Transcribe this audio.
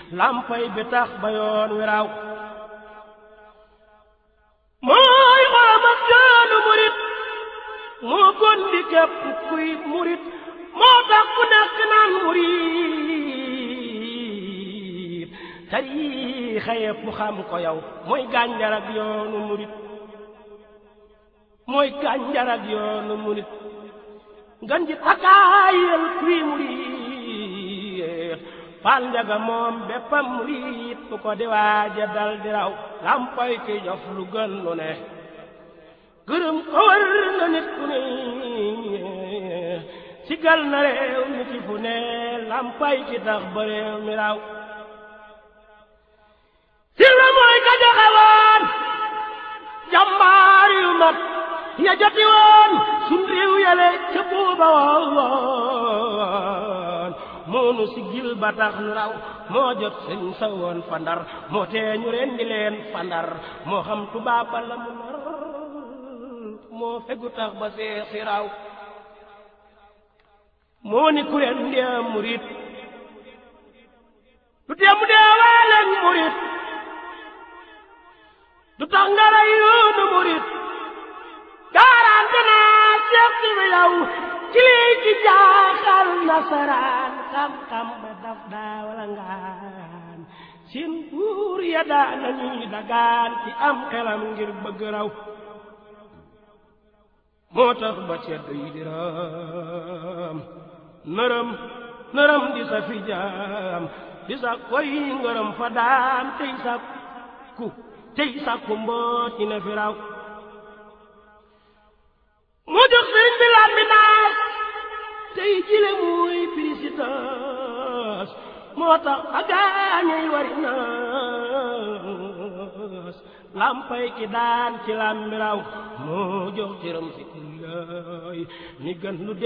lampay bi tax ba yoon wi raw mooy xolamat yoonu murit moo gon di képp kuy murit moo tax ku nekk naan murit tariixa yépp xam ko yow mooy gànjar ak yoonu murit mooy gànjar ak yoonu murit ngan ji takaayal kuy murit fal njaga moom béppam murit bu ko di waaja dal di raw lampoy ki jof lu gën lu ne gërëm ko war na nit ku ne sigal na réew mi ci fu ne lampay ki tax ba réew mi raw silla mooy ka joxe woon jàmbaar yu mat ya joti woon sun réew yale ca buuba woon moonu si gil ba tax nu raw moo jot sëñ sa woon fandar moo tee ñu rendi leen fandar moo xam tubaab ba la mu nar moo fegu tax ba see si raw moo ni ku leen ndee murit du tee mu dee waaleen murit du tax nga rey yoonu murit garanti naa seet si bi yow ci lii ci jaaxal nasaraan xam-xam ba daf daa wala ngaan seen buur ya daa nañuy dagaan ci am xelam ngir bëgg raw moo tax ba ceddo yi di raam nërëm nërëm di sa fi jaam di sa koy ngërëm fa daan tey sa ku tey sa ku mboot yi na fi raw mu jox sëriñ bi làmbi naas tey jile muy pirisitas moo tax a gaañay wari naas lampay ki daan ci làmbi raw moo jox cëram si kullaay mi gën lu